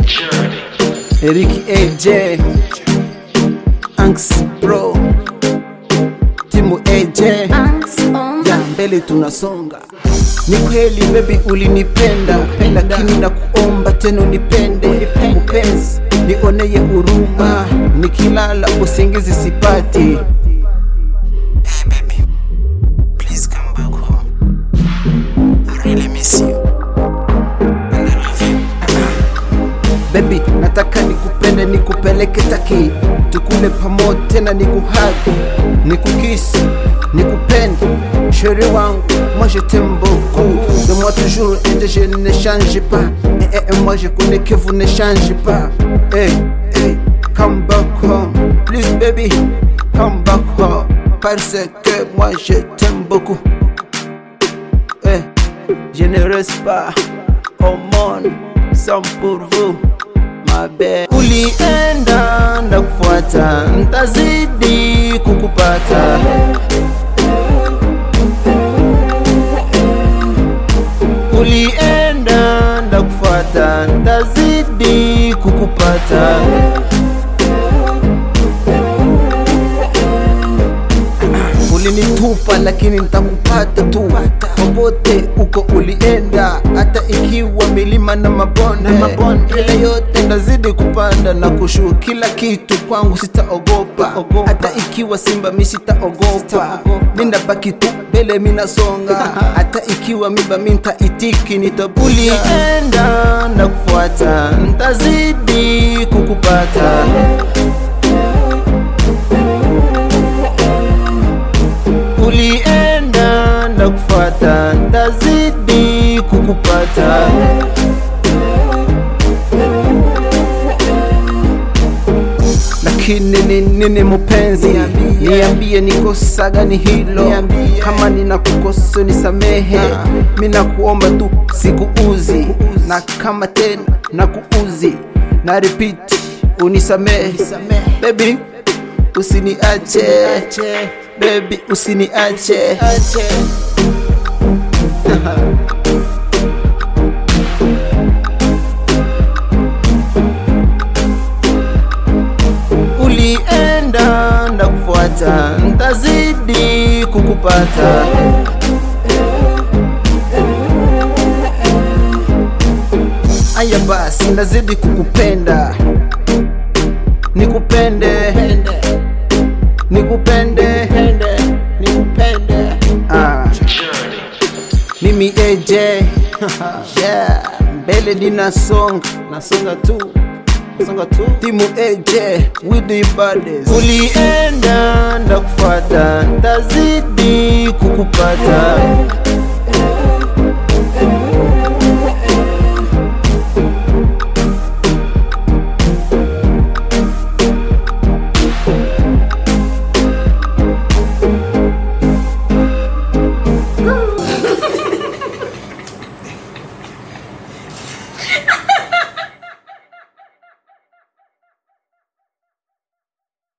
Eric AJ Anx Bro Timu AJ ya mbele tunasonga. Ni kweli baby, ulinipenda lakini na kuomba tena unipende mpenzi, nioneye huruma, nikilala usingizi sipati. Hey baby, please come back home. I really miss you. And I love you. Baby, nataka nikupende, nikupeleke Taki, tukule pamoja tena, nikuhagi, nikukisi, nikupende chéri wangu. Moi je t'aime beaucoup, de moi toujours et de je ne change pas. Et, et, et moi je connais que vous ne changez pas. Hey, hey, come back home, please baby, come back home. Parce que moi je t'aime beaucoup. Hey, je ne reste pas au monde sans pour vous. mabe ulienda ndakufuata, ntazidi kukupata. Ulienda ndakufuata, ntazidi kukupata. Ulinitupa lakini nitakupata tu popote uko ulienda, hata ikiwa milima na mabonde, ile yote ndazidi kupanda na kushuka. Kila kitu kwangu sitaogopa, hata ikiwa simba mi sitaogopa, mindabaki tu mbele minasonga, hata ikiwa miba mintaitiki nitabuli. Ulienda na kufuata, ntazidi kukupata. Ulienda na kufuata, ntazidi kukupata. Lakini ni nini mupenzi, niambie nikosa gani hilo? Kama ninakukosa nisamehe, mina kuomba tu sikuuzi, na kama tena nakuuzi na repeat unisamehe baby, usiniache baby, usiniache Ulienda na kufuata, ntazidi kukupata. Aya basi, ndazidi kukupenda, nikupende, nikupende, ah. Mimi AJ yeah, mbele ninasonga, nasonga tu nasonga tu, timu AJ with the baddest. Ulienda ndakufuata, ntazidi kukupata.